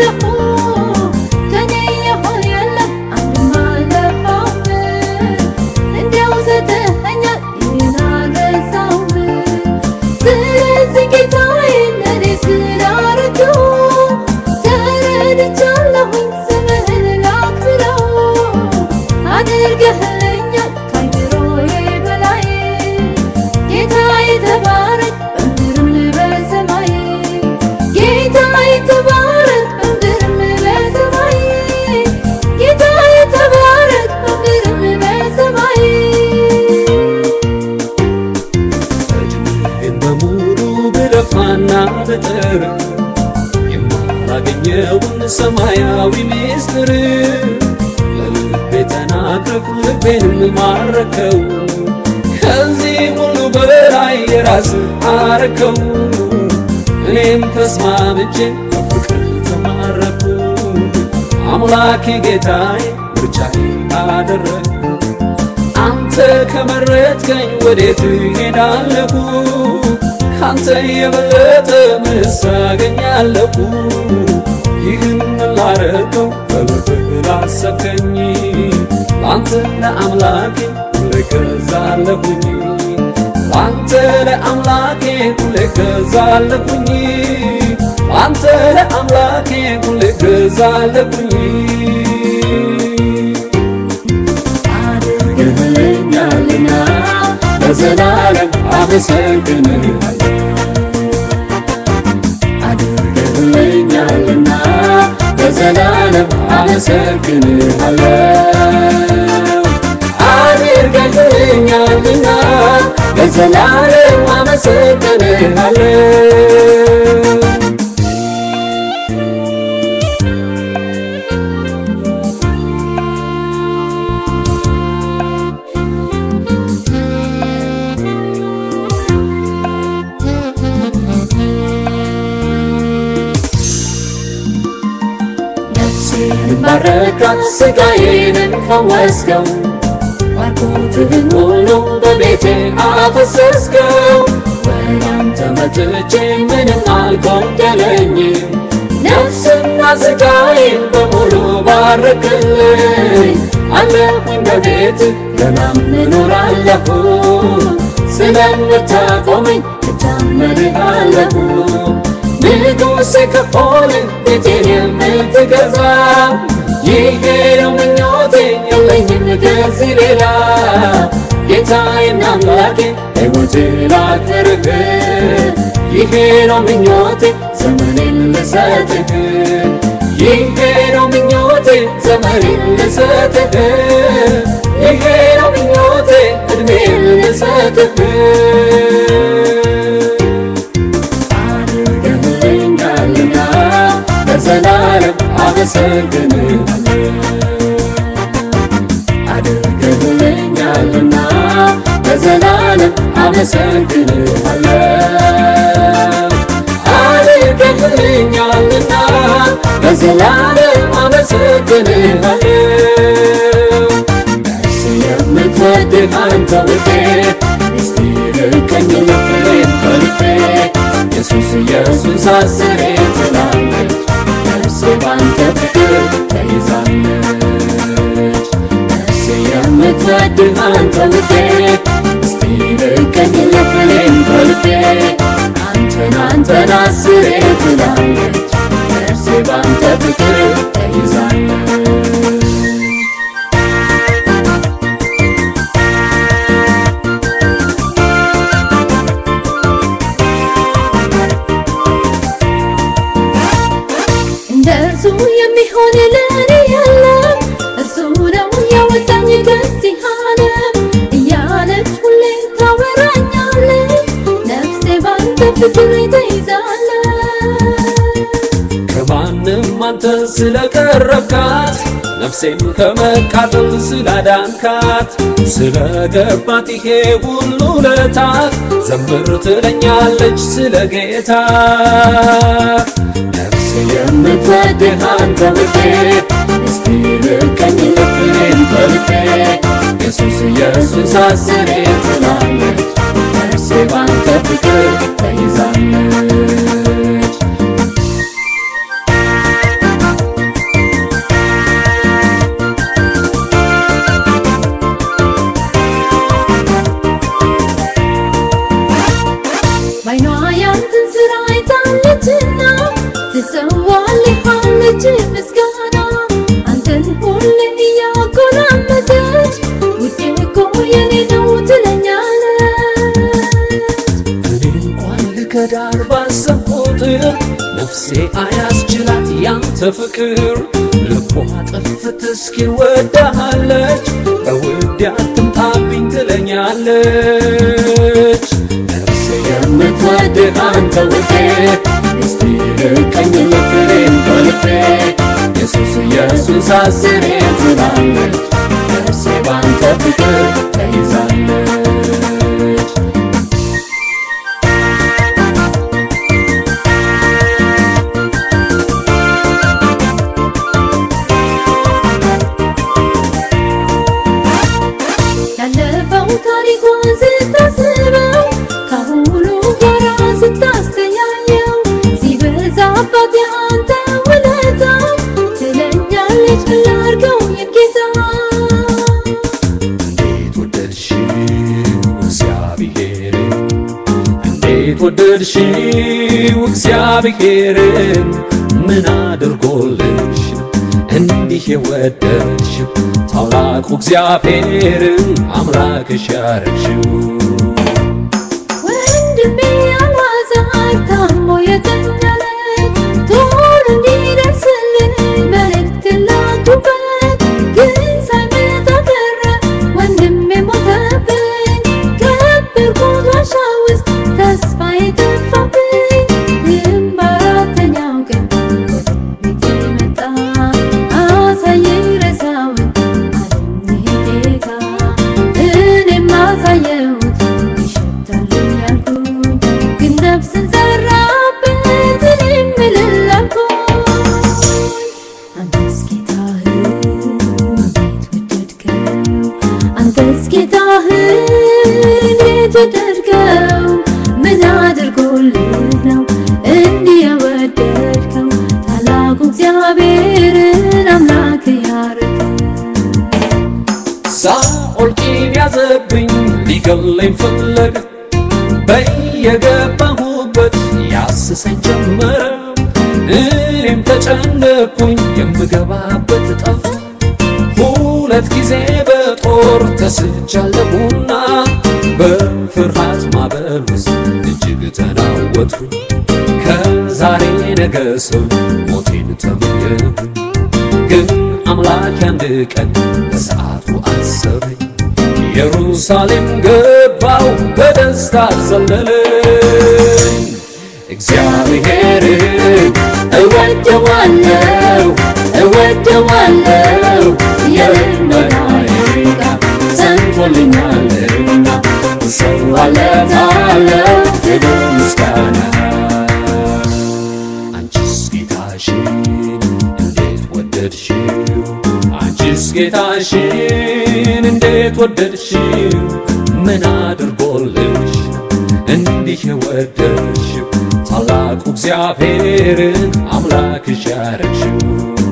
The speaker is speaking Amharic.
አለፉ ከኔ የሆነ የለም አንድም አልጠፋም እንዲያው ሰጠኸኛል ይህን አልረሳውም ስለዚህ ጌታዬ ለኔ ስላረገው ተረድቻለሁኝ ስምህን ላክብረው አድርገህልኛል ከአይምሮዬ በላይ ጌታዬ ተባረክ በምድርም በሰማይ ጌታዬ ተባረክ በምድርም በሰማይ ጌታዬ ተባረክ በምድርም በሰማይ እድሜን በሙሉ ብለፋና ብጥር የማላገኘውን ሰማያዊ ሚስጥር ለልቤ ተናግረህ ልቤንም ማረከው ከዚህ ሁሉ በላይ የራስ አረከው እኔም ተስማምቼ በፍቅር ተማረኩ አምላኬ ጌታዬ ምርጫዬ አደረግ አንተ ከመረጥከኝ ወዴት እሄዳለሁ? ካንተ የበለጠ ምንስ አገኛለሁ? ይህን ላረገው በልብህ ላሰብከኝ ለአንተ ለአምላኬ ሁሌ እገዛለሁኝ ለአንተ ለአምላኬ ሁሌ እገዛለሁኝ ለአንተ ለአምላኬ ሁሌ እገዛለሁኝ አድርገህልኛልና ለዘላለም አመሰግንሃለሁ አድርገህልኛልና ለዘላለም አመሰግንሃለሁ አድርገህልኛልና ለዘላለም አመሰግንሃለሁ ነፍሴን ባረካት ስጋዬንም ፈወስከው ባርኮትህን ሁሉ በቤቴ አፈሰስከው ወደ አንተ መጥቼ ምንም አልጎደለኝም ነፍስና ስጋዬን በሙሉ ባረክልኝ አለሁኝ በቤት ገናም እኖራለሁ ስለምታቆመኝ እታመንሃለሁ ንጉሴ ከሆነ ቤቴን የምትገዛ ይሄ ነው ምኞቴ የለኝም ከዚህ ሌላ ጌታዬና አምላኬ ሕይወቴ ላክብርህ ይሄ ነው ምኞቴ ዘመኔን ልሰጥህ ይሄ ነው ምኞቴ ዘመኔን ልሰጥህ ይሄ ነው ምኞቴ እድሜን ልሰጥህ አድርገህልኛልና ለዘላለም አመሰግንሃለሁ አድርገህልኛልና ለዘላለም አመሰግንሃለሁ አድርገህልኛልና ለዘላለም አመሰግንሃለሁ ነፍስ የምትወድህ አንተ ውዴ እስቲ ልቀኝ ልቤን ከልቤ ኢየሱስ ኢየሱስ አስሬ ትላለች ነፍሴ ባንተ ፍቅር ተይዛለች ነፍሴ የምትወድህ አንተ ውዴ እስቲ ልቀኝ ልቤን ከልቤ አንተን አንተን አስሬ ትላለች ነፍሴ ባንተ ፍቅር ተይዛለች እንደ እርሱ የሚሆን ለእኔ የለም እርሱ ነው ያወጣኝ ከዚህ ዓለም እያለች ሁሌ ታወራኛለች ነፍሴ ባንተ ፍቅር ተይዛለች ከማንም አንተ ስለቀረብካት ነፍሴን ከመቃጠል ስላዳንካት ስለገባት ይሄ ሁሉ ለታ ዘምር ትለኛለች ስለ ጌታ ነፍሴ የምትወድህ አንተ ውዴ እስቲ ልቀኝ ልቤን ከልቤ ኢየሱስ ኢየሱስ አስሬ ትላለች ነፍሴ ባንተ ፍቅር ተይዛለች ምስጋና አንተን ሁሌ እያጎራመሰች ውዴ እኮ የኔ ነው ትለኛለች እኔ እንኳን ልከዳር ባሰብ ቁጥር ነፍሴ አያስችላት ያንተ ፍቅር ልቧ ጥፍት እስኪል ወዳሃለች በውድ አትምጣብኝ ትለኛለች ነፍሴ የምትወድህ አንተ ውዴ እስቲ ልቀኝ ልፍሬን በልቤ ኢየሱስ ኢየሱስ አስሬ ትላለች ነፍሴ ባንተ ፍቅር ተይዛለች ያለፈው ታሪኳን ስታስበው ከአሁኑ ጋራ ስታስተያየው ሲበዛባት የአንተ ውለታ ትለኛለች ምን ላድርገው የኔ ጌታ እንዴት ወደድሽው እግዚአብሔር እንዴት ወደድሽው እግዚአብሔርን ምን አድርጎልሽ እንዲህ የወደድሽው ታላቁ እግዚአብሔርን አምላክሽ ያረግሽው ወንድሜ አልዓዛር ታሞ የተኛለት ቶሎ እንዲደርስልን መልእክት ላኩበት፣ ግን ሳይመጣ ቀረ ወንድሜ ሞተብኝ። ከበርኩት ዋሻ ውስጥ ተስፋዬ ጠፋብኝ። ግን በአራተኛው ቀን ወደ ቤቴ መጣ አሳየኝ ሬሳውን አለኝ ጌታ እኔም አሳየሁት ይሸታል ያልኩኝ ግን ነፍስን ዘራበት እኔም እልል አልኩኝ አንተስ ጌታህን እንዴት ወደድከው አንተስ ጌታህን እንዴት ወደድከው ምን አድርጎልህ ነው እንዲህ የወደድከው ታላቁ እግዚአብሔርን አምላክ ያረከው ሳኦል ቂም ያዘብኝ ሊገለኝ ፈለገ በየገባሁበት ያስሰኝ ጀመረ እኔም ተጨነቅኩኝ የምገባበት ጠፋ ሁለት ጊዜ በጦር ተስቻለሁና በፍርሃት ማዕበል ውስጥ እጅግ ተናወጥኩ ከዛሬ ነገ ሰው ሞቴን ተመኘሁ ግን አምላክ አንድ ቀን በሰዓቱ አሰበኝ ኢየሩሳሌም ገባው በደስታ ዘለለኝ እግዚአብሔርን እወደዋለሁ እወደዋለሁ የልመናዬ ቃል ሰምቶልኛልና እሰዋለታለሁ ክብር ምስጋና አንቺስ ጌታሽን እንዴት ወደድሽው አንቺስ ጌታሽን እንዴት ወደድሽው ምን አድርጎልሽ እንዲህ የወደድሽው ታላቁ እግዚአብሔርን አምላክሽ ያረግሽው